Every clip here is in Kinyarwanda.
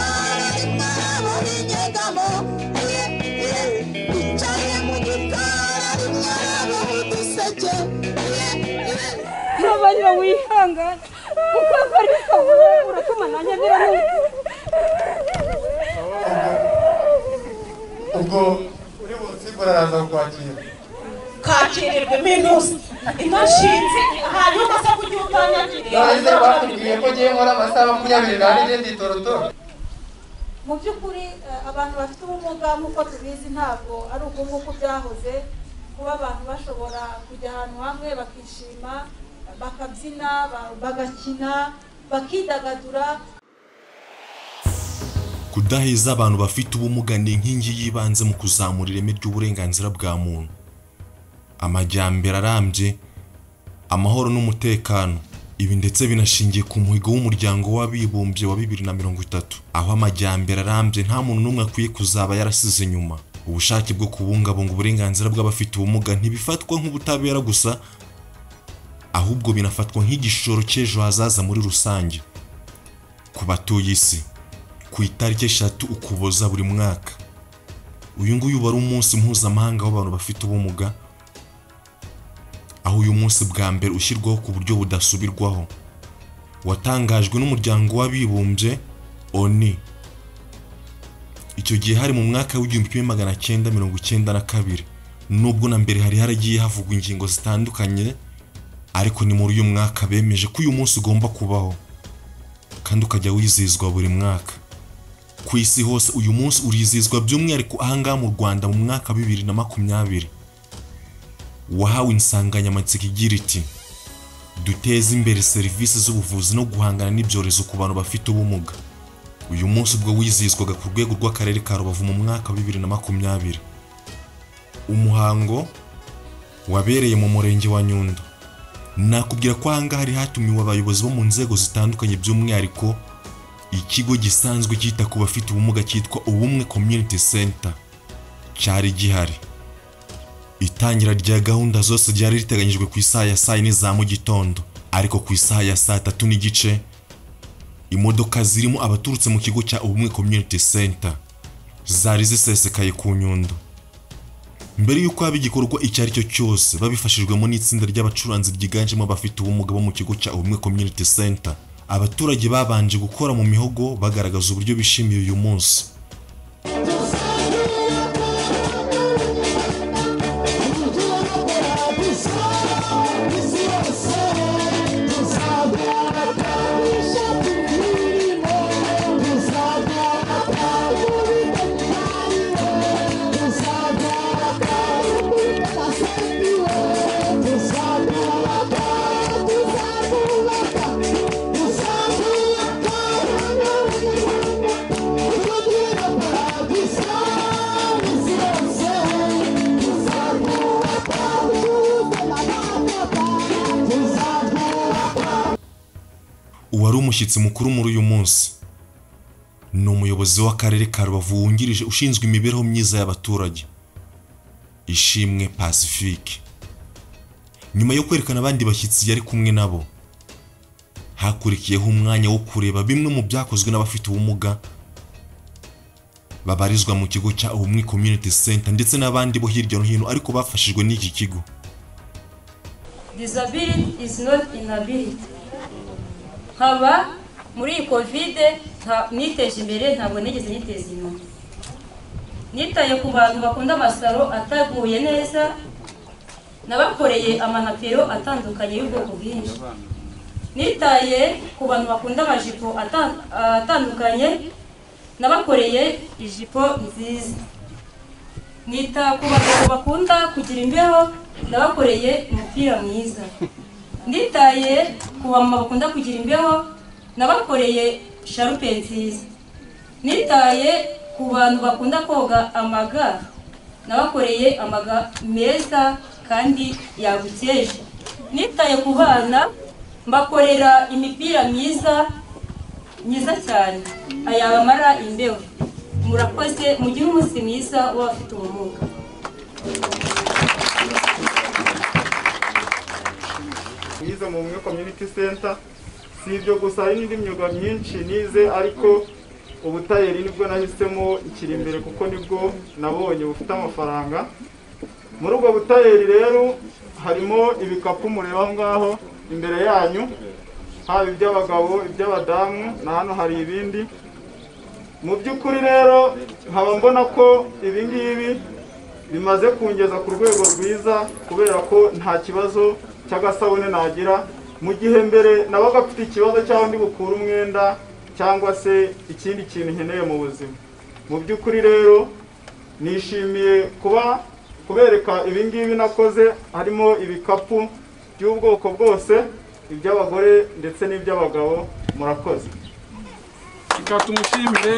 gikari inyegamo bicaye mu gikari inyegamo uduseke ntabarira wihangane kuko bari kabura uratuma nanjye biranuka ubwo uri busimbura araza kukwakira kakirirwa iminsi inashinze hanyuma asa kugihutanyagira none batubwiye ko ngiye nkora amasaha makumyabiri n'ane ngenda itorotoro mu by'ukuri eh, abantu bafite ubumuga nk'uko tubizi ntabwo ari ubwo nguko byahoze kuba abantu bashobora kujya ahantu hamwe bakishima bakabyina ba- bagakina bakidagadura Kudaheza abantu bafite ubumuga ni inkingi y'ibanze mu kuzamura ireme ry'uburenganzira bwa muntu. Amajyambere arambye, amahoro n'umutekano. Ibi ndetse binashingiye ku muhigo w'umuryango w'abibumbye wa bibiri na mirongo itatu, aho amajyambere arambye nta muntu n'umwe akwiye kuzaba yarasize inyuma. Ubushake bwo kubungabunga uburenganzira bw'abafite ubumuga ntibifatwa nk'ubutabera gusa, ahubwo binafatwa nk'igishoro cy'ejo hazaza muri rusange. Ku batuye isi. ku itariki eshatu ukuboza buri mwaka uyu nguyu wari umunsi mpuzamahanga w'abantu bafite ubumuga aho uyu munsi bwa mbere ushyirwaho ku buryo budasubirwaho watangajwe n'umuryango w'abibumbye oni icyo gihe hari mu mwaka w'igihumbi kimwe magana cyenda mirongo icyenda na kabiri nubwo na mbere hari haragiye havugwa ingingo zitandukanye ariko ni muri uyu mwaka bemeje ko uyu munsi ugomba kubaho kandi ukajya wizihizwa buri mwaka ku isi hose uyu munsi urizihizwa by'umwihariko ahangaha mu rwanda mu mwaka wa bibiri na makumyabiri wahawe insanganyamatsiko igira iti duteze imbere serivisi z'ubuvuzi no guhangana n'ibyorezo ku bantu bafite ubumuga uyu munsi ubwo wizihizwaga ku rwego rw'akarere ka rubavu mu mwaka wa bibiri na makumyabiri umuhango wabereye mu murenge wa nyundo nakubwira ko ahangaha hari hatumiwe abayobozi bo mu nzego zitandukanye by'umwihariko ikigo gisanzwe cyita ku bafite ubumuga cyitwa ubumwe community center cyari gihari itangira rya gahunda zose ryari riteganyijwe ku isaha ya saa yine za mu gitondo ariko ku isaha ya saa tatu n'igice imodoka zirimo abaturutse mu kigo cya ubumwe community center zari zisesekaye ku nyundo mbere y'uko haba igikorwa icyo ari cyo cyose babifashijwemo n'itsinda ry'abacuranzi ryiganjemo abafite ubumuga bo mu kigo cya ubumwe community center abaturage babanje gukora mu mihogo bagaragaza uburyo bishimiye uyu munsi uwari umushyitsi mukuru muri uyu munsi ni umuyobozi w'akarere ka rubavu wungirije ushinzwe imibereho myiza y'abaturage ishimwe pacifique nyuma yo kwerekana abandi bashyitsi yari kumwe nabo hakurikiyeho umwanya wo kureba bimwe mu byakozwe n'abafite ubumuga babarizwa mu kigo cya ubumwe community center ndetse n'abandi bo hirya no hino ariko bafashijwe n'iki kigo disability is not inability nkaba muri iyi kovide nta- niteje imbere ntabwo nigeze niteza inyuma nitaye ku bantu bakunda amasaro ataguye neza nabakoreye amanapero atandukanye y'ubwoko bwinshi nitaye ku bantu bakunda amajipo ata- atandukanye nabakoreye ijipo nziza nita ku bagabo bakunda kugira imbeho nabakoreye umupira mwiza nditaye ku bamama bakunda kugira imbeho nabakoreye sharupe nziza nitaye ku bantu bakunda koga amaga nabakoreye amaga meza kandi yagukeje nitaye ku bana mbakorera imipira myiza myiza cyane ayabamara imbeho murakoze mugire umunsi mwiza w'abafite ubumuga nize mu bumwe community center si ibyo gusa hari n'indi myuga myinshi nize ariko ubutayeri nibwo nahisemo ikiri imbere kuko nibwo nabonye bufite amafaranga muri ubwo butayeri rero harimo ibikapu mureba aho ngaho imbere yanyu haba iby'abagabo iby'abadamu na hano hari ibindi mu by'ukuri rero nkaba mbona ko ibi ngibi bimaze kungeza ku rwego rwiza kubera ko nta kibazo cy'agasabune nagira mu gihe mbere nabaga mfite ikibazo cyangwa ndi bukure umwenda cyangwa se ikindi kintu nkeneye mu buzima mu by'ukuri rero nishimiye kuba kubereka ibi ngibi nakoze harimo ibikapu by'ubwoko bwose iby'abagore ndetse n'iby'abagabo murakoze reka tumushimire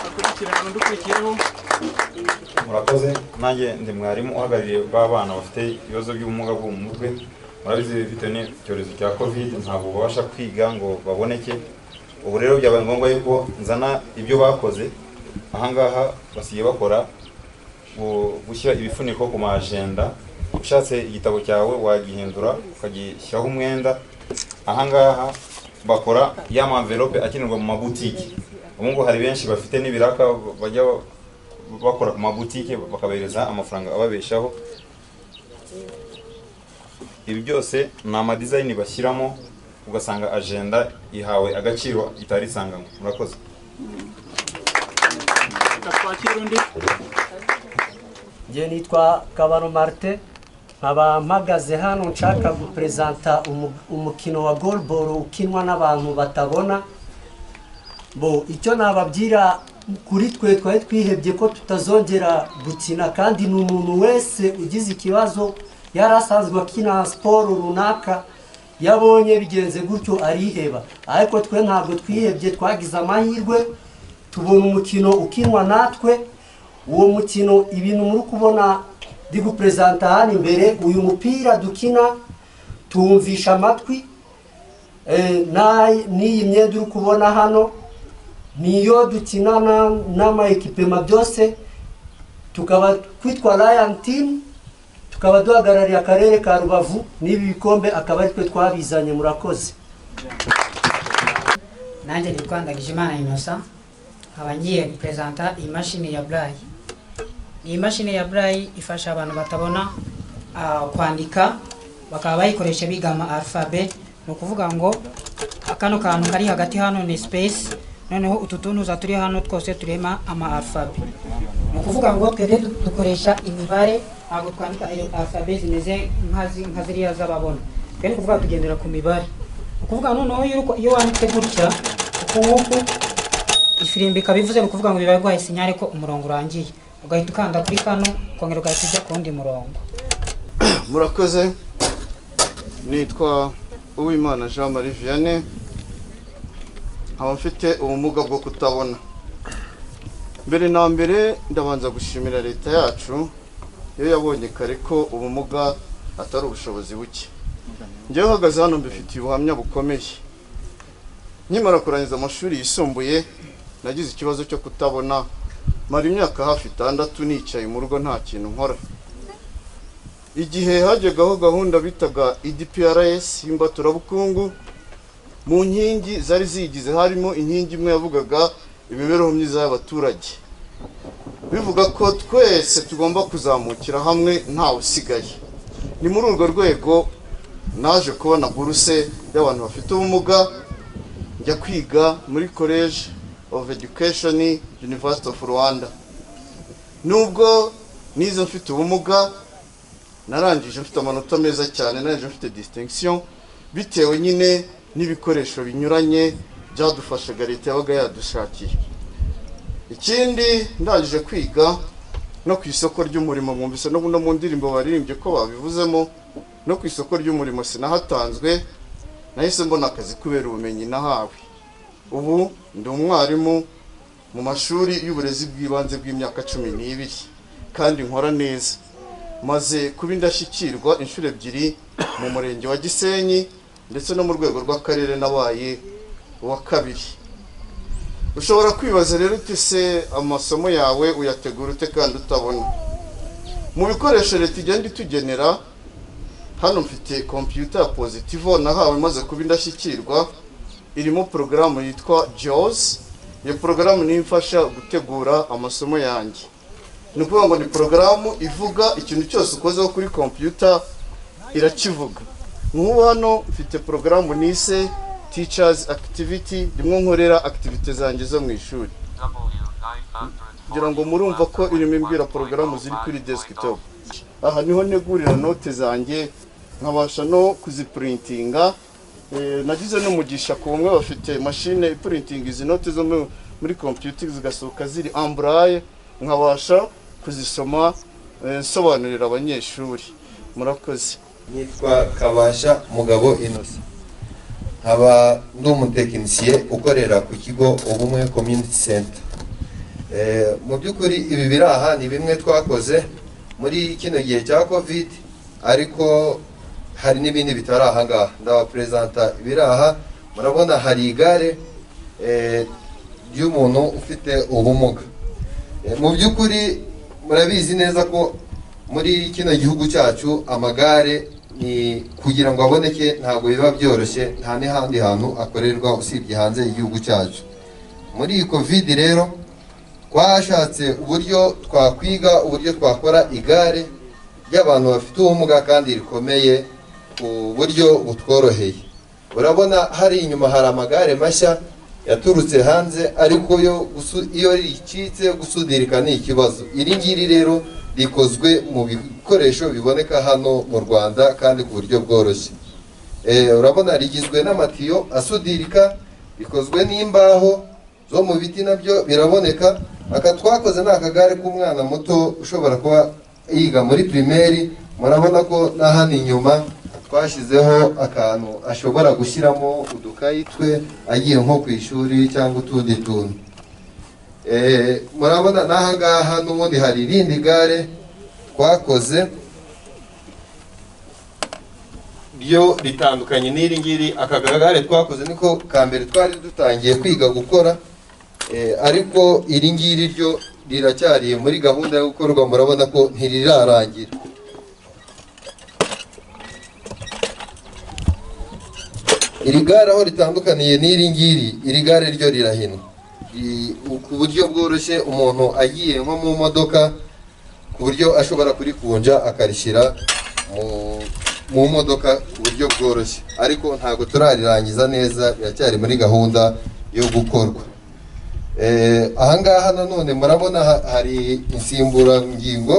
akurikirana undi ukurikiyeho murakoze nanjye ndi mwarimu uhagarariye b'abana bafite ibibazo by'ubumuga bwo mu mutwe murabizi bitewe n'icyorezo cya kovide ntabwo babasha kwiga ngo baboneke ubu rero byabaye ngombwa yuko nzana ibyo bakoze ahangaha basigaye bakora gu- gushyira ibifuniko ku majenda ushatse igitabo cyawe wagihindura ukagishyiraho umwenda ahangaha bakora ya mamverope akenerwa mu mabutiki ubu ngubu hari benshi bafite n'ibiraka bajya bakora ku mabutike bakabahereza amafaranga ababeshaho ibi byose ni amadizayini bashyiramo ugasanga ajenda ihawe agaciro itari isanganywe murakoze reka twakire undi njye nitwa kabaro marite nkaba mpagaze hano nshaka guperezanta umu- umukino wa goluboro ukinwa n'abantu batabona bo icyo nababwira kuri twe twari twihebye ko tutazongera gukina kandi ni umuntu wese ugize ikibazo yari asanzwe akina siporo runaka yabonye bigenze gutyo ariheba ariko twe ntabwo twihebye twagize amahirwe tubona umukino ukinwa natwe uwo mukino ibintu muri kubona ndi guperezanta hano imbere uyu mupira dukina tuwumvisha amatwi Eh, na- n'iyi myenda uri kubona hano niyo dukinana n'amayekipema byose tukaba twitwa ryan team tukaba duhagarariye akarere ka rubavu n'ibi bikombe akaba ari twe twabizanye murakoze nanjye nitwa ndagijimana inosa nkaba ngiye guperezanta iyi mashini ya burayi iyi mashini ya burayi ifasha abantu batabona ah, kwandika bakaba bayikoresha biga ama alfabe ni ukuvuga ngo kano kantu kari hagati hano ni space noneho utu tunuza turi hano twose turema ama alfabe ni ukuvuga ngo twebwe du- dukoresha imibare ntabwo twandika ayo alfabe zimeze nka zi- nka ziriya z'ababona twe ni ukuvuga tugendera ku mibare ni ukuvuga noneho iyo uriko- iyo wanditse gutya ukunguku ifirimbi ikaba ivuze ni ukuvuga ngo bibaye guhaye sinyare ko umurongo urangiye ugahita ukanda kuri kano ukongera ugahita ujya ku wundi murongo murakoze nitwa uwimana jean marie vianney nkaba mfite ubumuga bwo kutabona mbere na mbere ndabanza gushimira leta yacu iyo yabonye kare ko ubumuga atari ubushobozi buke njyewe uhagaze hano mbifitiye ubuhamya bukomeye nkimara kurangiza amashuri yisumbuye nagize ikibazo cyo kutabona mara imyaka hafi itandatu nicaye mu rugo nta kintu nkora igihe hajyagaho gahunda bitaga idprs y'imbaturabukungu mu nkingi zari ziyigize harimo inkingi imwe yavugaga imibereho myiza y'abaturage bivuga ko twese tugomba kuzamukira hamwe ntawe usigaye ni muri urwo rwego naje kubona buruse y'abantu bafite ubumuga njya kwiga muri college of education university of rwanda nubwo nize mfite ubumuga narangije mfite amanota meza cyane narangije mfite distinction bitewe nyine n'ibikoresho binyuranye byadufashaga leta yabaga yadushakiye ikindi ndangije kwiga no ku isoko ry'umurimo mwumvise no no mu ndirimbo baririmbye ko babivuzemo no ku isoko ry'umurimo sinahatanzwe nahise mbona akazi kubera ubumenyi nahawe ubu ndi umwarimu mu mashuri y'uburezi bw'ibanze bw'imyaka cumi n'ibiri kandi nkora neza maze kuba indashyikirwa inshuro ebyiri mu murenge wa gisenyi ndetse no mu rwego rw'akarere nabaye uwa kabiri ushobora kwibaza rero uti se amasomo yawe uyategura ute kandi utabona mu bikoresho leta igenda itugenera hano mfite kompiyuta ya pozitivo nahawe maze kuba indashyikirwa irimo porogaramu yitwa jaws iyo porogaramu niyo imfasha gutegura amasomo yanjye ni ukuvuga ngo ni porogaramu ivuga ikintu cyose ukozeho kuri kompiyuta irakivuga nk'ubu hano mfite porogaramu nise teachers activity rimwe nkorera activity zanjye zo mu ishuri kugira ngo murumva ko irimo imbwira porogaramu ziri kuri desktop aha niho negurira note zanjye nkabasha no kuziprintinga Eh, nagize n'umugisha ku bamwe bafite mashine iprinting izi note zo mu- muri computer zigasohoka ziri amburaye nkabasha kuzisoma eh, nsobanurira abanyeshuri murakoze nitwa kabasha mugabo inosa nkaba ndi umutekinisiye ukorera ku kigo ubumwe community center Eh, mu by'ukuri ibi biri aha ni bimwe twakoze muri kino gihe cya covid ariko hari n'ibindi bitari aha ngaha ndabaperezanta ibiri aha murabona hari igare eh, ry'umuntu ufite ubumuga Eh, mu by'ukuri murabizi neza ko muri kino gihugu cyacu amagare ni kugira ngo aboneke ntabwo biba byoroshye nta n'ahandi hantu akorerwa usibye hanze y'igihugu cyacu muri iyi covid rero twashatse uburyo twakwiga uburyo twakora igare ry'abantu bafite ubumuga kandi rikomeye ku buryo butworoheye urabona hari inyuma hari amagare mashya yaturutse hanze ariko yo gusu- iyo ricitse gusudirika ni ikibazo iri ngiri rero rikozwe mu bikoresho biboneka hano mu rwanda kandi ku buryo bworoshye Eh, urabona rigizwe n'amatiyo asudirika bikozwe n'imbaho zo mu biti nabyo biraboneka aka twakoze ni akagare k'umwana muto ushobora kuba yiga muri pirimeri murabona ko na hano inyuma twashyizeho akantu ashobora gushyiramo udukayi twe agiye nko ku ishuri cyangwa utundi tuntu Eh, murabona n'aha ngaha n'ubundi hari irindi gare twakoze ryo ritandukanye n'iri ngiri aka kagare twakoze niko ka mbere twari dutangiye kwiga gukora eh, ariko iri ngiri ryo riracyari muri gahunda yo gukorwa murabona ko ntirirarangira iri gare aho ritandukaniye n'iri ngiri iri gare ryo rirahinwa Ri- ku buryo bworoshye umuntu agiye nko mu modoka ku buryo ashobora kurikunja akarishyira mu mu modoka ku buryo bworoshye ariko ntabwo turarirangiza neza biracyari muri gahunda yo gukorwa Eh, ahangaha nanone murabona ha- hari insimburangingo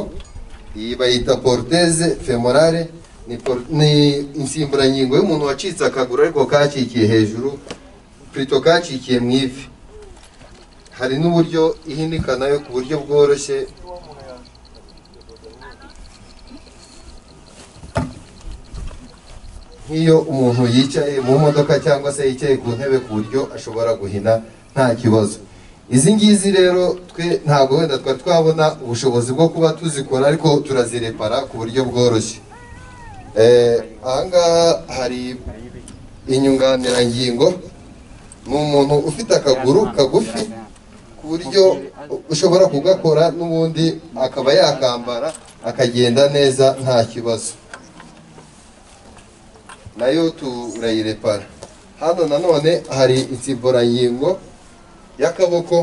iyi bayita poruteze femorale ni por- ni insimburangingo y'umuntu wacitse akaguru ariko kacikiye hejuru purito kacikiye mu ivi hari n'uburyo ihinika nayo ku buryo bworoshye nk'iyo umuntu yicaye mu modoka cyangwa se yicaye ku ntebe ku buryo ashobora guhina nta kibazo izi ngizi rero twe ntabwo wenda twari twabona ubushobozi bwo kuba tuzikora ariko turazirepara ku buryo bworoshye Eh, ahangaha hari inyunganirangingo ni umuntu ufite akaguru kagufi ku buryo ushobora kugakora n'ubundi akaba yakambara akagenda neza nta kibazo nayo turayirepara hano nanone hari insimburangingo y'akaboko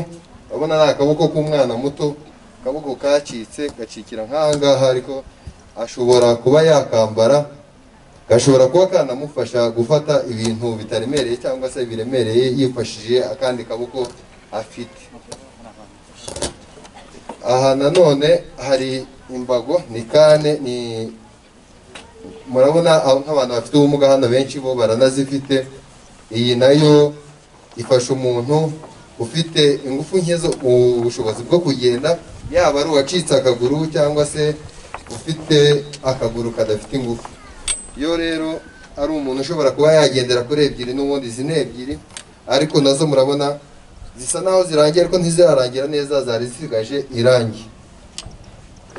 urabona ni akaboko k'umwana muto akaboko kacitse gacikira nk'aha ngaha ariko ashobora kuba yakambara gashobora kuba kanamufasha gufata ibintu bitaremereye cyangwa se biremereye yifashishije akandi kaboko afite aha nanone hari imbago ni kane ni murabona aho nk'abantu bafite ubumuga hano benshi bo baranazifite iyi nayo ifasha umuntu ufite ingufu nke zo ubushobozi bwo kugenda yaba ari uwacitse akaguru cyangwa se ufite akaguru kadafite ingufu iyo rero ari umuntu ushobora kuba yagendera kuri ebyiri n'ubundi izi ni ebyiri ariko nazo murabona zisa naho zirangiye ariko ntizirarangira neza zari zisigaje irangi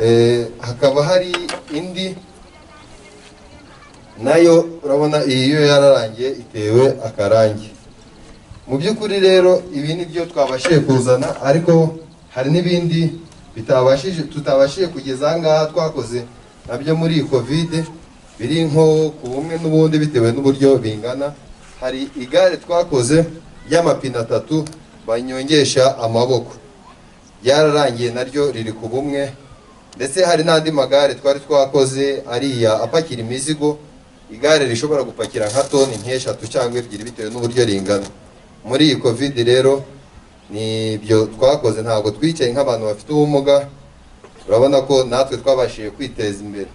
Eh, hakaba hari indi nayo urabona iyi yo yararangiye itewe akarangi mu by'ukuri rero ibi ni byo twabashije kuzana ariko hari n'ibindi bitabashije tutabashije kugeza aha ngaha twakoze nabyo muri iyi kovide biri nko ku bumwe n'ubundi bitewe n'uburyo bingana hari igare twakoze ry'amapine atatu banyongesha amaboko ryararangiye naryo riri ku bumwe ndetse hari n'andi magare twari twakoze ariya apakira imizigo igare rishobora gupakira nka toni nk'eshatu cyangwa ebyiri bitewe n'uburyo ringana muri iyi covid rero ni ibyo twakoze ntabwo twicaye nk'abantu bafite ubumuga urabona ko natwe twabashije kwiteza imbere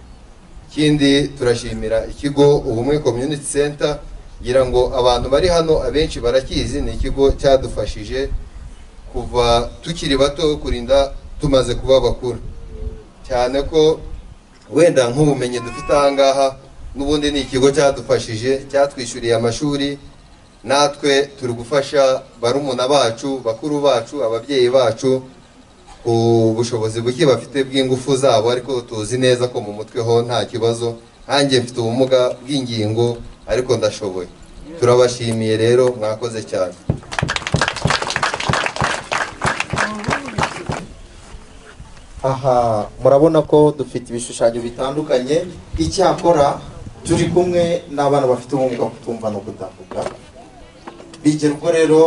ikindi turashimira ikigo ubumwe community center ngira ngo abantu bari hano abenshi barakizi ni ikigo cyadufashije kuva tukiri bato kurinda tumaze kuba bakuru cyane ko wenda nk'ubumenyi dufite aha ngaha n'ubundi ni ikigo cyadufashije cyatwishyuriye amashuri natwe turi gufasha barumuna bacu bakuru bacu ababyeyi bacu ku bushobozi buke bafite bw'ingufu zabo ariko tuzi neza ko mu mutwe ho nta kibazo nkanjye mfite ubumuga bw'ingingo ariko ndashoboye turabashimiye rero mwakoze cyane aha murabona ko dufite ibishushanyo bitandukanye icyakora turi kumwe n'abana bafite ubumuga bwo kutumva no kutavuga bigira ubwo rero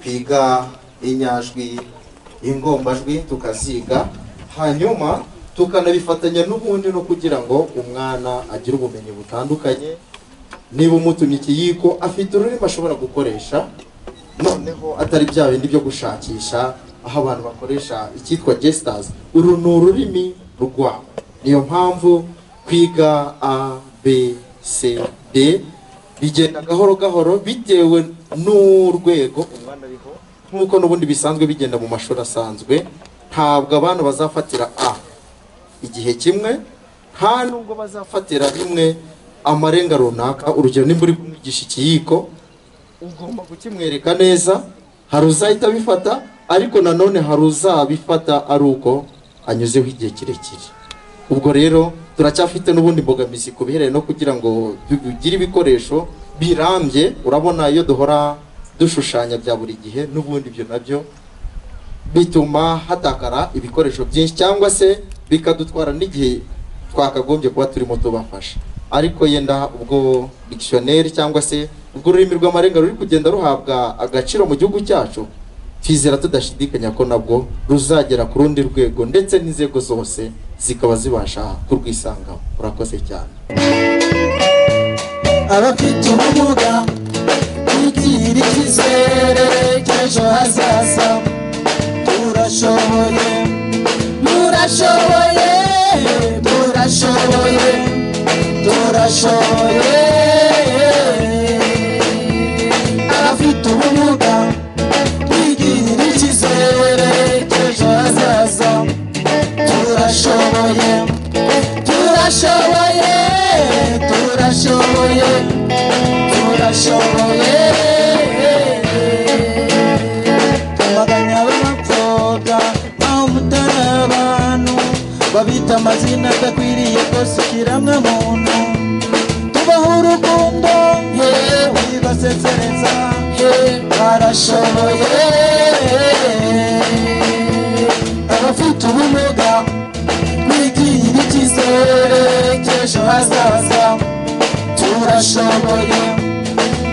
twiga inyajwi ingombajwi tukaziga hanyuma tukanabifatanya n'ubundi no kugira ngo umwana agire ubumenyi butandukanye niba umutumye ikiyiko afite ururimi ashobora gukoresha noneho atari bya bindi byo gushakisha aho abantu bakoresha icyitwa gesters uru ni ururimi rwabo niyo mpamvu kwiga a b c d bigenda gahoro gahoro bitewe n'urwego umwana ariho nk'uko n'ubundi bisanzwe bigenda mu mashuri asanzwe ntabwo abana bazafatira a igihe kimwe nta nubwo bazafatira rimwe amarenga runaka urugero nimba uri kumwigisha ikiyiko ugomba kukimwereka neza hari uzahita abifata ariko nanone hari uzabifata ari uko anyuzeho igihe kirekire ubwo rero turacyafite n'ubundi imbogamizi ku bihereranye no kugira ngo bigire ibikoresho birambye urabona iyo duhora dushushanya bya buri gihe n'ubundi ibyo nabyo bituma hatakara ibikoresho byinshi cyangwa se bikadutwara n'igihe twakagombye kuba turimo tubafasha ariko yenda ubwo dictionnaire cyangwa se ubwo ururimi rw'amarenga ruri kugenda ruhabwa agaciro mu gihugu cyacu twizera tudashidikanya ko nabwo ruzagera ku rundi rwego ndetse n'inzego zose zikaba zibasha kurwisangaho urakoze cyane abafite ubumuga tugirire icyizere cy'ejo hazaza turashoboye turashoboye turashoboye turashoboye abafite ubumuga twigirire icyizere cy'ejo hazaza turashoboye turashoboye turashoboye turashoboye amaganya b'abakobwa aho mutari abantu babita amazina adakwiriye rwose ukiremwa muntu tubaho urukundo wibasesereza barashoboye abafite ubumuga twigirire icyizere cy'ejo hazaza turashoboye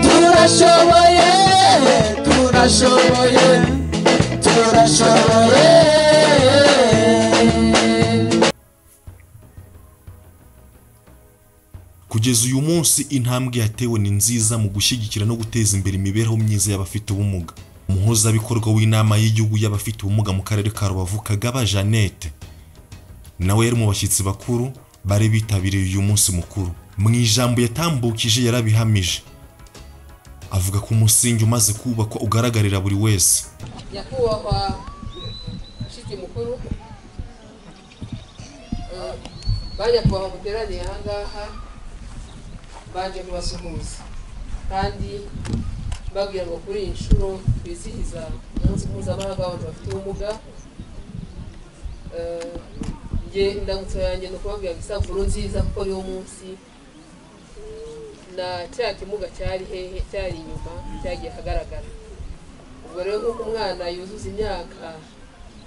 turashoboye turashoboye turashoboye kugeza uyu munsi intambwe yatewe ni nziza mu gushyigikira no guteza imbere imibereho myiza y'abafite ubumuga umuhuzabikorwa w'inama y'igihugu y'abafite ubumuga mu karere ka rubavu kagaba jeannette nawe yari mu bashyitsi bakuru bari bitabiriye uyu munsi mukuru mu ijambo yatambukije yarabihamije avuga ko umusingi umaze kubakwa ugaragarira buri wese nyakubahwa mushiki mukuru eh, ba nyakubahwa muteraniye aha ngaha baje kubasuhuza kandi mbabwira ngo kuri iyi nshuro twizihiza umunsi mpuzamahanga w'abantu bafite ubumuga Eh, nge indamutso yanjye ni ukubabwira ngo isabukuru nziza kuko y'uwo munsi na cya kimuga cyari hehe cyari inyuma cyagiye ahagaragara ubwo rero nk'uko umwana yuzuza imyaka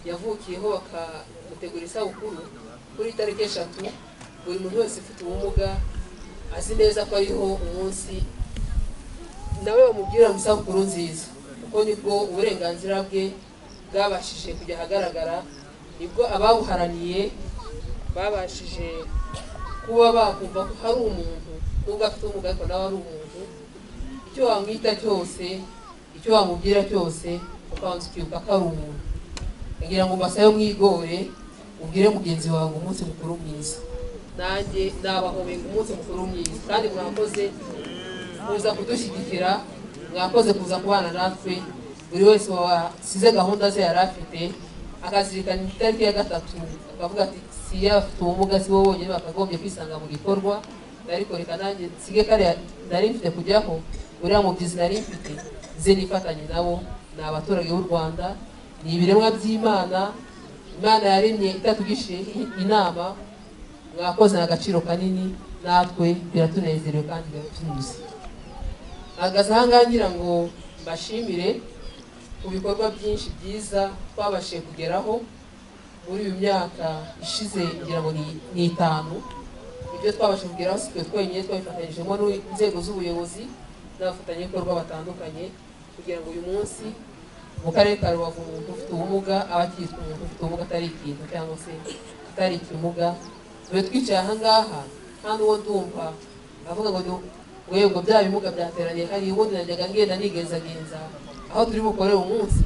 yavukiyeho bakamutegura isabukuru kuri tariki eshatu buri muntu wese ufite ubumuga azi neza ko ariho umunsi nawe bamubwira ngo isabukuru nziza kuko nibwo uburenganzira bwe bwabashije kujya ahagaragara nibwo ababuharaniye babashije kuba bakumva ko hari umuntu nubwo afite ubumuga ariko nawe ari umuntu icyo wamwita cyose icyo wamubwira cyose ukabanza ukibuka ko ari umuntu kugira ngo masayo mwigore ubwire mugenzi wawe umunsi mukuru mwiza nanjye nabahobeye umunsi mukuru mwiza kandi mwakoze kuza kudushyigikira mwakoze kuza kubana natwe buri wese wasize gahunda ze yari afite akazirikana itariki ya gatatu akavuga ati si afite ubumuga si bo bonyine bakagombye kwisanga mu gikorwa ariko reka nanjye nsige kariya nari mfite kujyaho uriya mubyizi nari mfite nze nifatanye nabo ni abaturage b'u rwanda ni ibiremwa by'imana imana yaremye itatugishe inama mwakoze agaciro kanini natwe biratunezerewe kandi biratunyuze ahagaze ahangaha ngira ngo mbashimire ku bikorwa byinshi byiza twabashije kugeraho muri uyu myaka ishize ngira ngo ni- ni itanu ibyo twabasha kugeraho si twe twenyine twabifatanyijemo n'inzego z'ubuyobozi n'abafatanyabikorwa batandukanye kugira ngo uyu munsi mu karere ka rubavu umuntu ufite ubumuga aba akitwa umuntu ufite ubumuga atari ikintu cyangwa se atari ikimuga tube twicaye ahangaha nta n'uwo ndumva avuga ngo ni wego bya bimuga byateraniye hariya ubundi najyaga ngenda nigenzagenza aho turi bukorere umunsi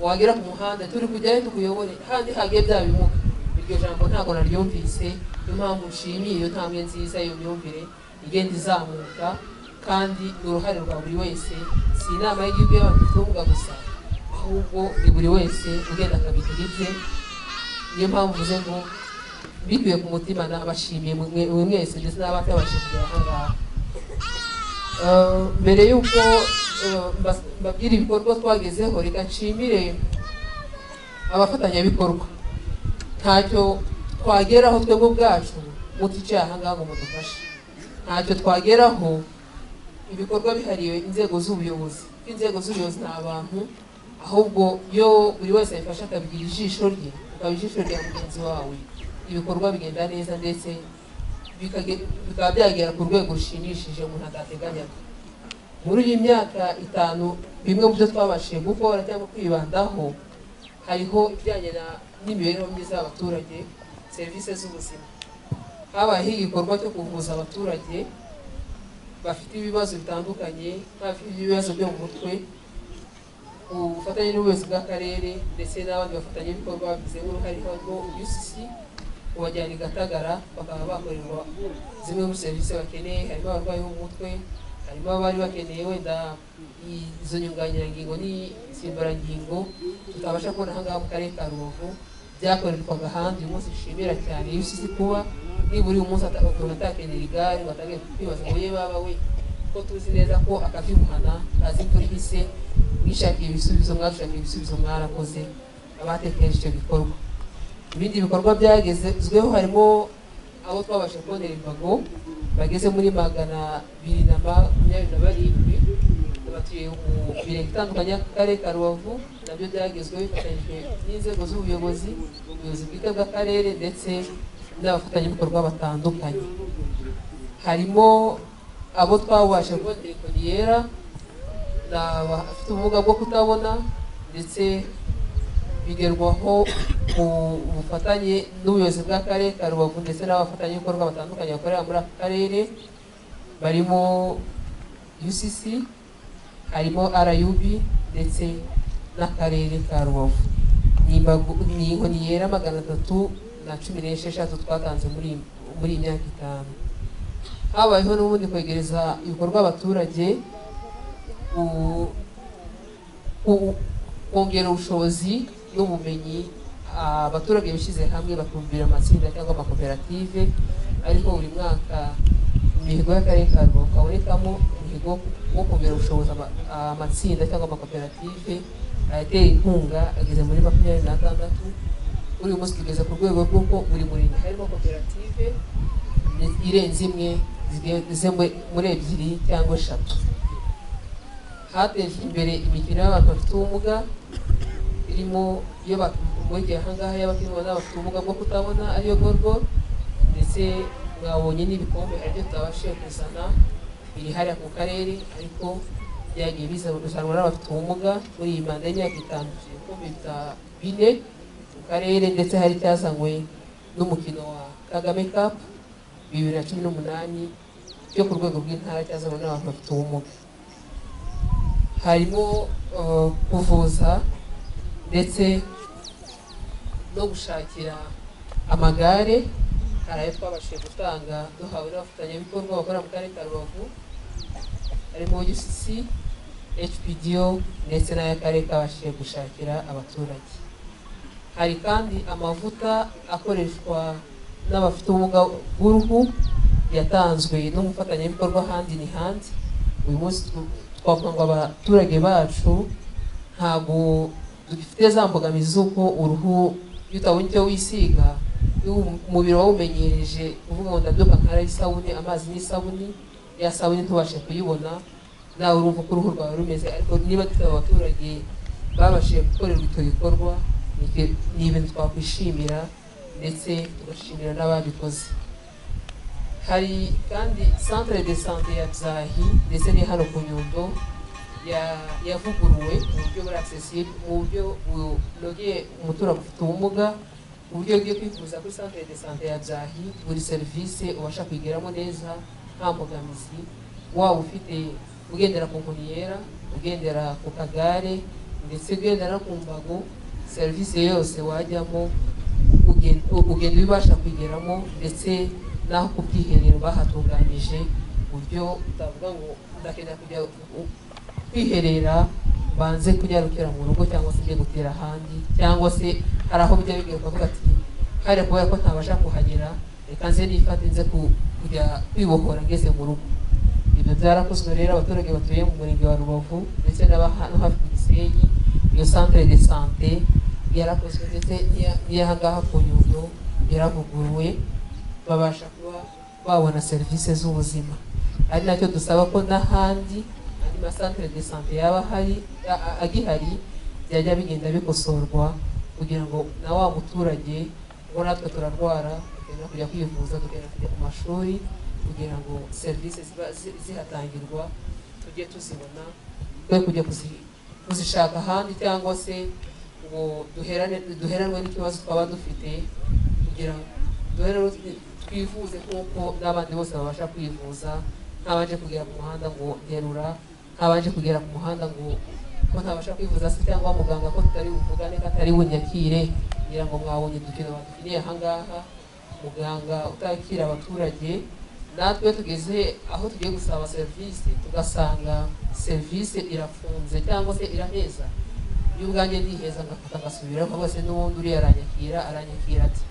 wagera ku muhanda turi kujyayo tukuyobore handi hagiye bya bimuga iryo jambo ntabwo naryumvise niyo mpamvu nshimiye iyo ntambwe nziza iyo myumvire igenda izamuka kandi ni uruhare rwa buri wese si inama y'igihugu y'abafite ubumuga gusa ahubwo ni buri wese ugenda akabigira ibye niyo mpamvu mvuze ngo bikuye ku mutima nabashimiye mwe mwe mwese ndetse n'abatabashije kugera aha ngaha Eh, mbere y'uko eh, mbas- mbabwira ibikorwa twagezeho reka nshimire abafatanyabikorwa ntacyo twageraho twebwe ubwacu muticiye ahangaha ngo mudufashe ntacyo twageraho ibikorwa bihariye inzego z'ubuyobozi kuko inzego z'ubuyobozi ni abantu ahubwo iyo buri wese yabifashe akabigira ijisho rye ukaba ijisho rya mugenzi wawe ibikorwa bigenda neza ndetse bikage- bikaba byagera ku rwego rushimishije umuntu atateganyaga muri iyi myaka itanu bimwe mu byo twabashije gukora cyangwa kwibandaho hariho ibijyanye na- n'imibereho myiza y'abaturage serivisi z'ubuzima habayeho igikorwa cyo kuvuza abaturage bafite ibibazo bitandukanye nk'abafite ibibazo byo mu mutwe ubufatanye n'ubuyobozi bw'akarere ndetse n'abandi bafatanyabikorwa babigizemo uruhare harimo UCC kubajyana i Gatagara bakaba bakorerwa zimwe muri serivisi bakeneye harimo abarwayi bo mu mutwe harimo abari bakeneye wenda i- izo nyunganirangingo n'insimburangingo tutabasha kubona ahangaha mu karere ka rubavu byakorerwaga ahandi uyu munsi dushimira cyane UCC kuba nibura uyu munsi ata- ukuntu atakenera igare batangiye kwibaza ngo ye baba we ko tuzi neza ko akakimuhana kazi imvura ihise mwishakiye ibisubizo mwashakiye ibisubizo mwarakoze abatekereje icyo gikorwa ibindi bikorwa byagezweho harimo abo twabasha kubonera imbago bageze muri magana abiri na makumyabiri na barindwi batuye mu mirenge itandukanye y'akarere ka rubavu nabyo byagezweho bifatanyijwe n'inzego z'ubuyobozi ubuyobozi bwite bw'akarere ndetse n'abafatanyabikorwa batandukanye harimo abo twabasha kubonera inkoni yera ni abafite ubumuga bwo kutabona ndetse bigerwaho mu bufatanye n'ubuyobozi bw'akarere ka rubavu ndetse n'abafatanyabikorwa batandukanye bakorera muri aka karere barimo ucc harimo rub ndetse n'akarere ka rubavu Ni imbago- ni inkoni yera magana atatu na cumi n'esheshatu twatanze muri muri iyi myaka itanu habayeho n'ubundi kwegereza ibikorwa abaturage ku- ku- kongera ubushobozi n'ubumenyi ah, abaturage bishyize hamwe bakumvira amatsinda cyangwa amakoperative ariko buri mwaka imihigo y'akarere ka rubavu habonekamo umuhigo wo kongera ubushobozi ama- ah, amatsinda cyangwa amakoperative ayatera inkunga ageze muri makumyabiri n'atandatu kuri uyu munsi tugeze ku rwego rw'uko buri murenge harimo koperative ni- irenze imwe zigeze muri- muri ebyiri cyangwa eshatu hatejwe imbere imikino y'abantu bafite ubumuga irimo iyo bakurikiye ahangaha y'abafite n'abafite ubumuga bwo kutabona ariyo gorgo ndetse mwabonye n'ibikombe hari ibyo tutabashije kuzana biri hariya ku karere ariko byagiye bizanwa n'abafite ubumuga muri iyi manda y'imyaka itanu tugiye kumvita bine mu karere ndetse hari icyazanywe n'umukino wa kagame cup bibiri na cumi n'umunani cyo ku rwego rw'intara cyazanwa n'abantu bafite ubumuga harimo eh, kuvuza ndetse no gushakira amagare hari ayo twabashije gutanga duhawe n'abafatanyabikorwa bakora mu karere ka rubavu harimo UCC HPDO ndetse n'ay'akarere kabashije gushakira abaturage hari kandi amavuta akoreshwa n'abafite ubumuga bw'uruhu yatanzwe n'umufatanyabikorwa handi ni handi uyu munsi tw- twavuga ngo abaturage bacu ntabwo dufite za mbogamizi z'uko uruhu iyo utabonye icyo wisiga iyo umubiri wawumenyereje uvuga ngo ndabyuka nkaraho isabune amazi n'isabune ya sabune ntubashe kuyibona nawe urumva uko uruhu rwawe rumeze ariko niba dufite abaturage babashije gukorerwa icyo gikorwa ni ibyo- ni ibintu twakwishimira ndetse tugashimira n'ababikoze hari kandi centre de santé ya byahi ndetse ni hano ku nyundo ya- yavuguruwe mu buryo buri accessible mu buryo bu- bunogeye umuturage ufite ubumuga uburyo bwo kwifuza kuri centre de santé ya byahi buri serivisi ubasha kuyigeramo neza nta mbogamizi waba ufite ugendera ku nkoni yera ugendera ku kagare ndetse ugendera no ku mbago serivisi yose wajyamo ugen- u- ugenda ubasha kuyigeramo ndetse n'aho ku bwiherero bahatunganyije ku buryo utavuga ngo ndakenera kujya u- kwiherera banze kunyarukira mu rugo cyangwa se njye gutera ahandi cyangwa se hari aho bijya bigaruka bakavuga ati hariya kubera ko ntabasha kuhagera reka nze nifate nze ku- kujya kwibohora ngeze mu rugo ibyo byarakozwe rero abaturage batuye mu murenge wa rubavu ndetse n'abahano hafi ku gisenyi iyo centre de santé yarakozwe ndetse n'iya- n'iya ngaha ku nyundo yaravuguruwe babasha kuba babona serivisi z'ubuzima ari nacyo dusaba ko n'ahandi andi masantere de sante yaba ahari a- a- agihari byajya bigenda bikosorwa kugira ngo na wa muturage ngo natwe turarwara tugenda kujya kwivuza tugenda kujya ku mashuri kugira ngo serivisi ziba zi- zihatangirwa tujye tuzibona twe kujya kuzi- kuzishaka ahandi cyangwa se ngo duherane duheranwe n'ikibazo twaba dufite kugira ngo rero twivuze kuko n'abandi bose babasha kwivuza ntabanje kugera ku muhanda ngo nterura ntabanje kugera ku muhanda ngo ko ntabasha kwivuza se cyangwa muganga ko tutari buvugane ko atari bunyakire kugira ngo mwabonye udukino badufiniye ahangaha muganga utakira abaturage natwe tugeze aho tugiye gusaba serivisi tugasanga serivisi irafunze cyangwa se iraheza iyo ubwanjye ndiheza ngafata ngasubiraho rwose n'ubundi uriya aranyakira aranyakira ati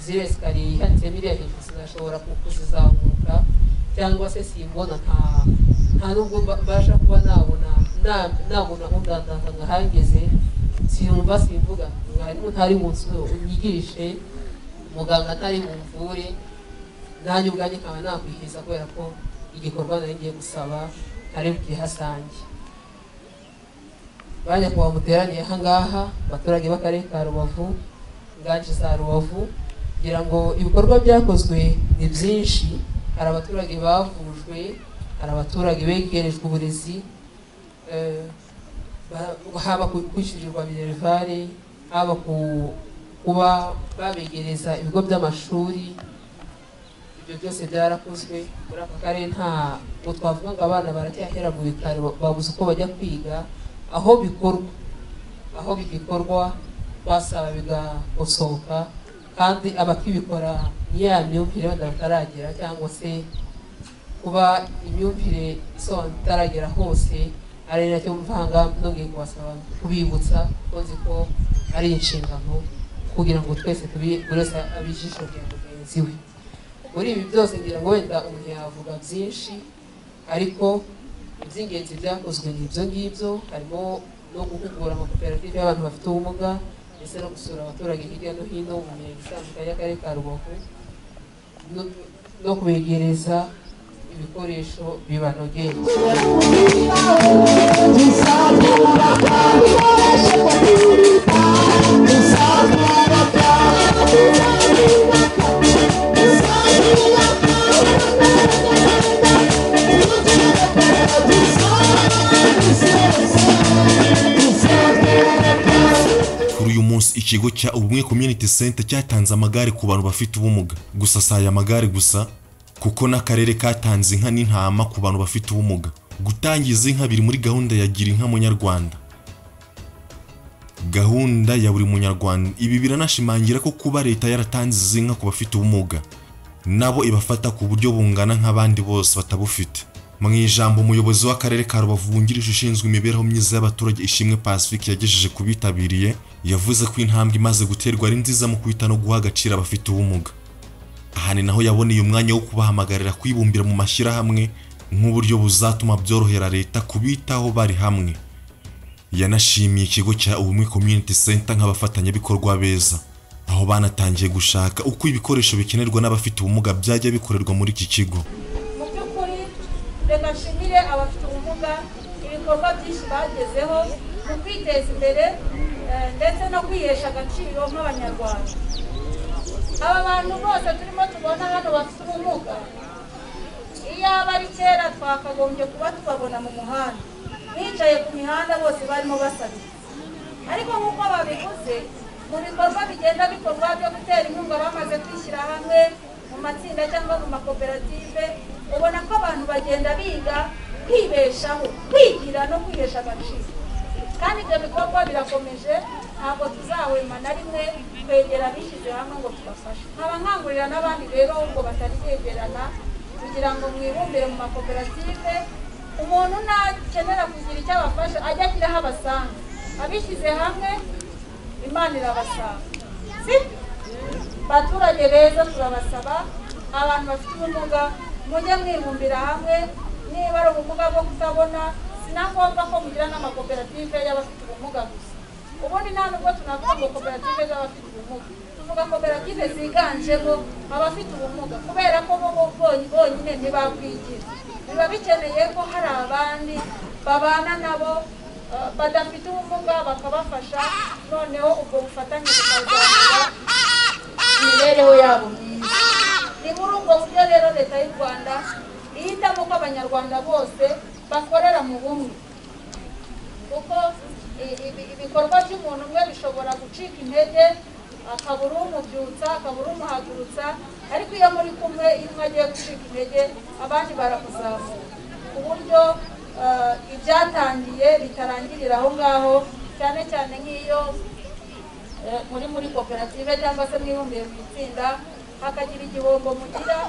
ziriya sikariye yihanitsemo iriya hejuru sinashobora ku- kuzizamuka cyangwa se simbona nta nta nubwo mba- mbasha kuba nabona na- nabona undandaza nkahangeze simba simvuga mwarimu ntari mu nzu unyigishe muganga ntari mumvure nanjye ubwanjye nkaba nakwihiza kubera ko igikorwa nari ngiye gusaba ntari bukihasange bajya kuba muteraniye ahangaha abaturage b'akarere ka rubavu ingagi za rubavu kugira ngo ibikorwa byakozwe ni byinshi hari abaturage bavujwe hari abaturage begerejwe uburezi eh, ba- haba ku- kwishyurirwa minerivare haba ku- kuba babegereza ibigo by'amashuri ibyo byose byarakozwe muri aka karere ntabwo twavuga ngo abana baracyahera mu bitaro babuze uko bajya kwiga aho bikorwa aho bigikorwa basaba bigakosoka kandi abakibikora ni ya myumvire wenda bataragera cyangwa se kuba imyumvire isobanutse itaragera hose ari nacyo mvanga nongeye kubasaba kubibutsa ko nzi ko ari inshingano kugira ngo twese tubi buri wese abe ijisho rya mugenzi we muri ibi byose ngira ngo wenda umuntu yavuga byinshi ariko iby'ingenzi byakozwe ni ibyo ngibyo harimo no guhugura amakoperative y'abantu bafite ubumuga ndetse no gusura abaturage hirya no hino mu mirenge itandukanye y'akarere ka rubavu no- no kubegereza ibikoresho bibanogeye Thank you. uyu munsi ikigo cya ubumwe community center cyatanze amagare ku bantu bafite ubumuga gusa si aya magare gusa kuko n'akarere katanze inka n'intama ku bantu bafite ubumuga gutangiza inka biri muri gahunda ya gira inka munyarwanda gahunda ya buri munyarwanda ibi biranashimangira ko kuba leta yaratanze izi nka ku bafite ubumuga nabo ibafata ku buryo bungana nk'abandi bose batabufite mu ijambo umuyobozi w'akarere ka rubavu wungirije ushinzwe imibereho myiza y'abaturage ishimwe pacifique yagejeje ku bitabiriye yavuze ko intambwe imaze guterwa ari nziza mu kwita no guha agaciro abafite ubumuga aha ni naho yaboneye umwanya wo kubahamagarira kwibumbira mu mashyirahamwe nk'uburyo buzatuma byorohera leta kubitaho bari hamwe yanashimiye ikigo cya ubumwe community center nk'abafatanyabikorwa beza aho banatangiye gushaka uko ibikoresho bikenerwa n'abafite ubumuga byajya bikorerwa muri iki kigo mu by'ukuri reka nshimire abafite ubumuga ibikorwa byinshi bagezeho mu kwiteza imbere eh, ndetse no kwihesha agaciro nk'abanyarwanda aba bantu bose turimo tubona hano bafite ubumuga iyo aba ari kera twakagombye kuba tubabona mu muhanda bicaye ku mihanda bose barimo basabira ariko nk'uko babivuze mu bikorwa bigenda bikorwa byo gutera inkunga bamaze kwishyira hamwe mu matsinda cyangwa mu makoperative ubona ko abantu bagenda biga kwibeshaho kwigira no kwihesha agaciro kandi ibyo bikorwa birakomeje ntabwo tuzahwema na rimwe kwegera abishyize hamwe ngo tubafashe nkaba nkangurira n'abandi rero ngo batari kwegerana kugira ngo mwibumbire mu makoperative umuntu nakenera kugira icyo abafasha ajya agira aho abasanga abishyize hamwe imana irabasanga si baturage beza turabasaba abantu bafite ubumuga mujye mwibumbira hamwe niba ari ubumuga bwo kutabona sinangombwa ko mugira n'amakoperative y'abafite ubumuga gusa ubundi nta nubwo tunavuga ngo koperative z'abafite ubumuga tuvuga koperative ziganjemo abafite ubumuga kubera ko bo bo- bony- bonyine ntibakwigira biba bikeneye ko hari abandi babana nabo eh, badafite ubumuga bakabafasha noneho ubwo bufatanye bukazamura imibereho yabo myiza ni muri ubwo buryo rero leta y'u rwanda ihitamo ko abanyarwanda bose bakorera mu bumwe kuko i- ibi- ibikorwa by'umuntu umwe bishobora gucika intege akabura umubyutsa akabura umuhagurutsa ariko iyo muri kumwe iyo umwe agiye gucika intege abandi baramuzamura ku buryo eh, ibyatangiye bitarangirira aho ngaho cyane cyane nk'iyo eh, muri muri koperative cyangwa se mwibumbiye mu itsinda hakagira igihombo mugira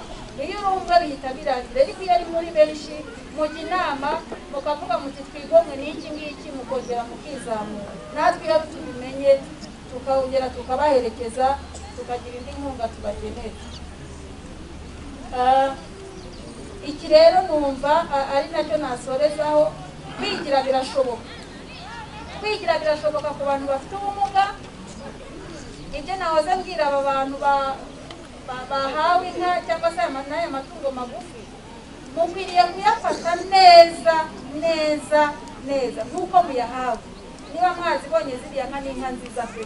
iyo uri umwe bihita birangira ariko iyo ari muri benshi mujya inama mukavuga muti twigomwe n'iki ngiki mukongera mukizamura natwe iyo tubimenye tukongera tukabaherekeza tukagira indi nkunga tubagenera Ah, iki rero numva a- ari nacyo nasorezaho kwigira birashoboka kwigira birashoboka ku bantu bafite ubumuga ibyo nahoze mbwira aba bantu ba- ba- bahawe inka cyangwa se aya ma- n'aya matungo magufi mukwiriye kuyafata neza neza neza nk'uko muyahawe niba mwazibonye ziriya nka n'inka nziza pe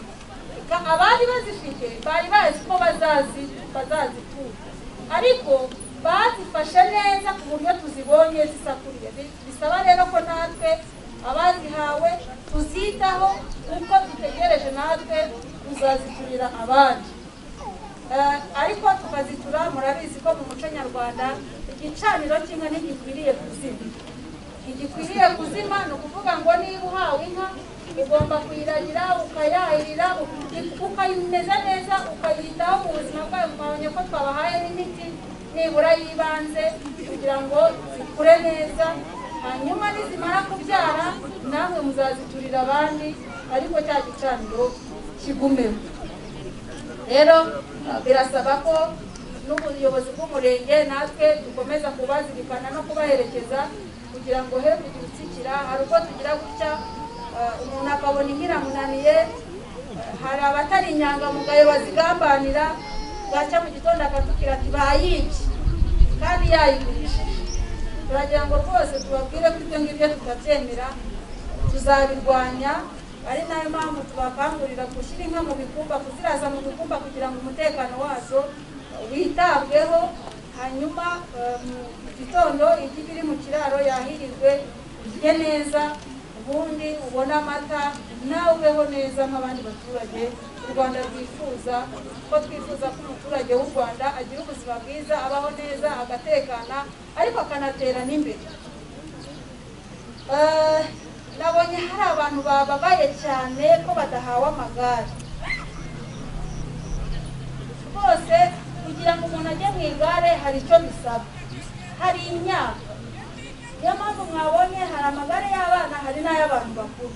Ka- abari bazifite bari bazi ko bazazi bazazikura ariko bazifashe neza ku buryo tuzibonye zisakuriye Bi- bisaba rero ko natwe abazihawe tuzitaho kuko dutegereje natwe kuzaziturira abandi Eh, ariko tukazitura murabizi ko mu muco nyarwanda igicaniro kimwe ntigikwiriye kuzima ntigikwiriye kuzima ni ukuvuga ngo niba uhawe inka ugomba kuyiragira ukayahirira uki- ukayimeza neza ukayitaho mu buzima bwayo mwabonye ko twabahaye n'imiti nibura y'ibanze kugira ngo zikure neza hanyuma nizimara kubyara namwe muzaziturira abandi ariko cya gicaniro kigumeho rero ah, birasaba ko n'ubuyobozi bw'umurenge natwe dukomeza kubazirikana no kubaherekeza kugira ngo he kugira utsikira hari ubwo tugira gutya ah, umuntu akabona inka iramunaniye ah, hari abatari inyangamugayo bazigambanira bwacya mu gitondo akatubwira ati bayibye kandi yayigurishije turagira ngo rwose tubabwire ko ibyo ngibyo tutabyemera tuzabirwanya ari nayo mpamvu tubakangurira gushyira inka mu bikumba kuziraza mu bikumba kugira ngo umutekano wazo witabweho hanyuma eh, mu gitondo igi biri mu kiraro yahirirwe irye neza ubundi ubone amata nawe tubeho neza nk'abandi baturage u rwanda rwifuza ko twifuza ko umuturage w'u rwanda agira ubuzima bwiza abaho neza agatekana ariko akanatera n'imbere Eh, nabonye hari abantu bababaye cyane ko badahawe amagare rwose kugira ngo umuntu ajye mu igare hari icyo bisaba hari imyaka niyo mpamvu mwabonye hari amagare y'abana hari n'ay'abantu bakuru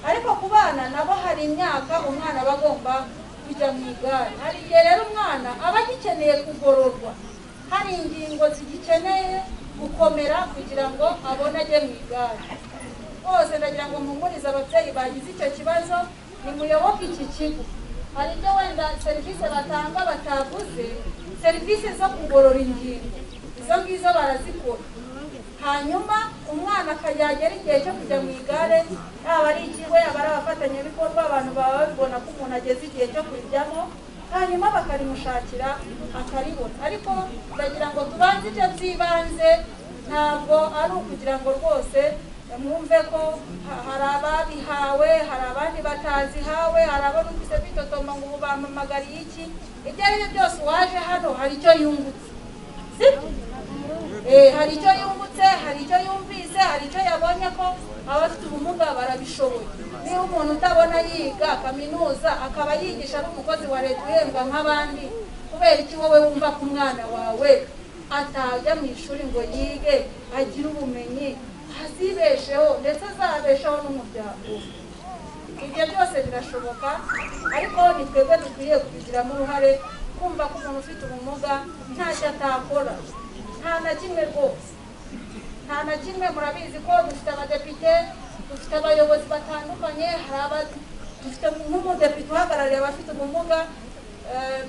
ariko ku bana nabo hari imyaka umwana aba agomba kujya mu igare hari igihe rero umwana aba agikeneye kugororwa hari ingingo zigikeneye gukomera kugira ngo abone ajye mu igare bose ndagira ngo mpumurize ababyeyi bagize icyo kibazo nimuyoboke iki kigo hari ibyo wenda serivisi batanga batavuze serivisi zo kugorora ingingo izo ngizo barazikora hanyuma umwana akazagera igihe cyo kujya mu igare yaba ari ikigo yaba ari abafatanyabikorwa abantu baba babibona ko umuntu ageze igihe cyo kurijyamo hanyuma bakarimushakira akaribona ariko ndagira ngo tubanze ibyo by'ibanze ntabwo ari ukugira ngo rwose mwumve ko ha- hari ababihawe hari abandi batazihawe hari abo numvise kwitotoma ngo ubu bampamagariye iki ibyo ari byo byose uwaje hano hari icyo yungutse sibyo Eh, hari icyo yungutse hari icyo yumvise hari icyo yabonye ko abafite ubumuga barabishoboye niba umuntu utabona yiga kaminuza akaba yigisha ari umukozi wa leta uhembwa nk'abandi kubera iki wowe wumva ko umwana wawe atajya mu ishuri ngo yige agire ubumenyi azibesheho ndetse azabesheho n'umuryango we. ibyo byose birashoboka ariko ni twebwe dukwiye kubigiramo uruhare kumva ko umuntu ufite ubumuga ntacyo atakora nta na kimwe rwose nta na kimwe murabizi ko dufite abadepite dufite abayobozi batandukanye hari aba dufite nk'umudepite uhagarariye abafite ubumuga eh,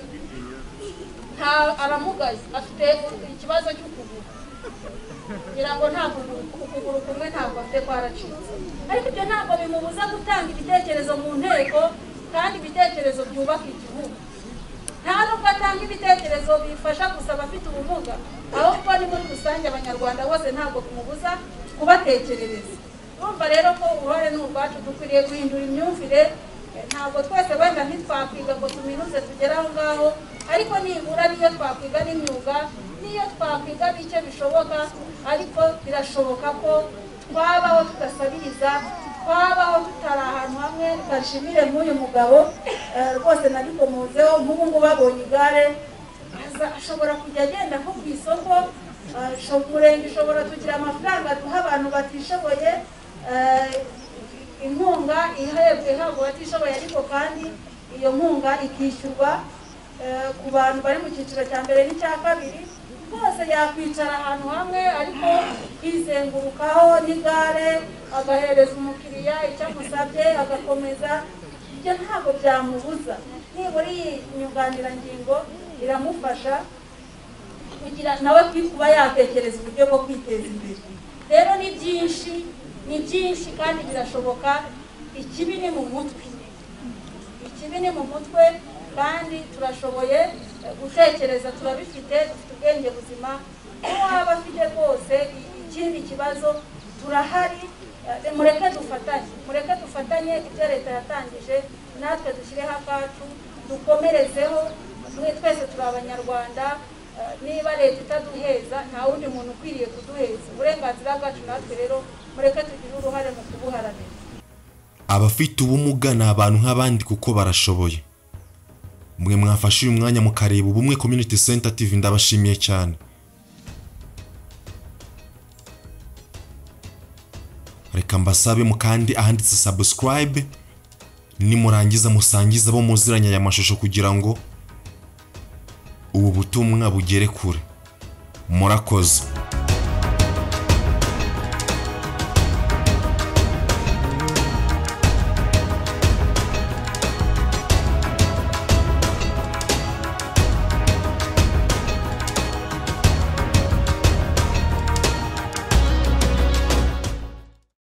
nta aramugaye afite ikibazo cy'ukuguru kugira ngo nta kuguru ukuguru kumwe ntabwo afite kwaracitse ariko ibyo ntabwo bimubuza gutanga ibitekerezo mu nteko kandi ibitekerezo byubaka igihugu nta nubwo atanga ibitekerezo bifasha gusa abafite ubumuga ahubwo ni muri rusange abanyarwanda bose ntabwo bimubuza kubatekerereza urumva rero ko uruhare ni urwacu dukwiriye guhindura imyumvire eh, ntabwo twese wenda ntitwakwiga ngo tuminuze tugere aho ngaho ariko nibura niyo twakwiga n'imyuga niyo twakwiga bike bishoboka ariko birashoboka ko twabaho tudasabiriza twabaho tutari ahantu hamwe bashimire nk'uyu mugabo eh, rwose nabikomozeho nk'ubu ngubu abonye igare aza- ashobora kujya agenda nko ku isoko eh, sho- umurenge ushobora tugira amafaranga duha abantu batishoboye eh, inkunga ihabwa ihabwa abatishoboye ariko kandi iyo nkunga ikishyurwa eh, ku bantu bari mu cyiciro cya mbere n'icya kabiri rwose yakwicara ahantu hamwe ariko kwizengurukaho n'igare agahereza umukiriya icyo amusabye agakomeza ibyo ntabwo byamubuza nibura iyi nyunganirangingo iramufasha kugira nawe kwi- kuba yatekereza uburyo bwo kwiteza imbere rero ni byinshi ni byinshi kandi birashoboka ikibi ni mu mutwe ikibi ni mu mutwe kandi turashoboye eh, gutekereza turabifite dufite ubwenge buzima n'uwaba afite rwose i- ikindi kibazo turahari eh, mureke dufatanye mureke dufatanye ibyo leta yatangije natwe dushyireho akacu dukomerezeho mwe twese turi abanyarwanda eh, niba leta itaduheza nta wundi muntu ukwiriye kuduheza uburenganzira bwacu natwe rero mureke tugire uruhare mu kubuharanira abafite ubumuga ni abantu nk'abandi kuko barashoboye mwe mwafashe uyu mwanya mukareba ubumwe community center tv ndabashimiye cyane reka mbasabe mu kandi ahanditse subscribe nimurangiza musangiza abo muziranye aya mashusho kugira ngo ubu butumwa bugere kure murakoze